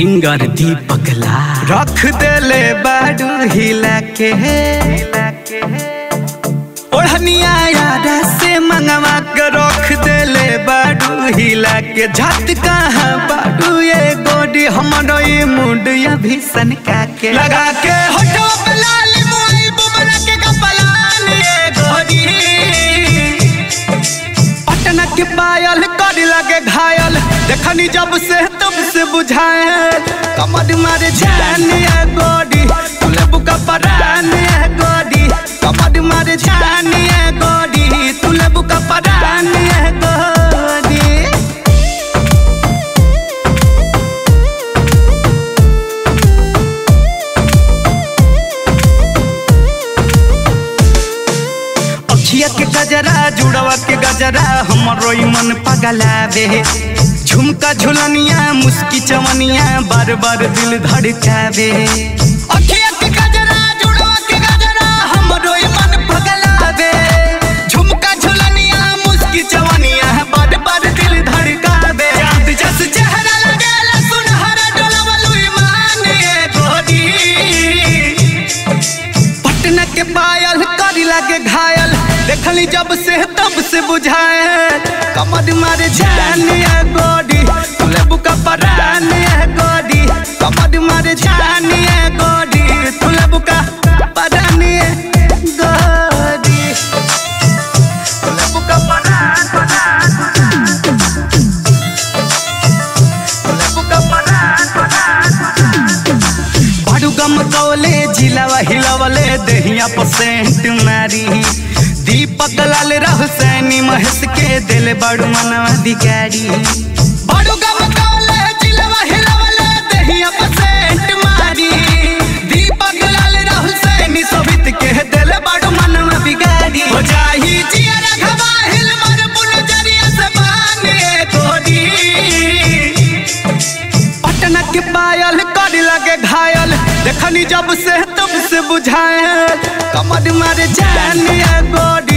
singer दीपक ला रख देले बाडू हिला के ओढ़निया यारा से मंगवा के रख देले बाडू हिला के झट कहाँ बाडू ये गोडी हमरो ये मुंड या भीषण का के लगा के होठो पे लाल मोई बुमरा के कपलान ये गोडी पटना के पायल कर लगे घायल देखनी जब से तब से बुझाए कमर मारे जान ये गोडी तुले बुका परान ये गोडी कमर मारे जान ये गोडी तुले बुका परान ये गोडी अखिया के गजरा जुड़वा के गजरा हमरो ई मन पगलावे झुमका झुलनिया मुस्की चवनिया बार बार दिल धड़कावे अखिया के गजरा जुड़वा के गजरा हमरो ई मन पगलावे झुमका झुलनिया मुस्की चवनिया बार बार दिल धड़कावे चांद जस चेहरा लगेला सुनहरा डोलवलु ईमान ये गोरी पटना के पायल करी लागे घायल देखली जब से तब से बुझाए कमर मारे जान ये गोडी तुले बुका परान ये गोडी कमर मारे जान ये गोडी तुले बुका परान ये गोडी तुले बुका परान परान तुले बुका परान परान बाडू गम कौले जिलावा हिलावले दहिया पसेंट मारी दीपक लाल राहु सैनी महेश के दिल बड़ू मनवा अधिकारी बाडू गम कौले जिलावा हिलावले दहिया पसेंट मारी दीपक लाल राहु सैनी सोभित के दिल बड़ू मनवा बिगाड़ी हो जाही जिया रखवा हिल मर पुन जरिया से बाने कोडी पटना के पायल कर लगे घायल देखनी जब से तब से बुझाए कमर मारे जान ये गोडी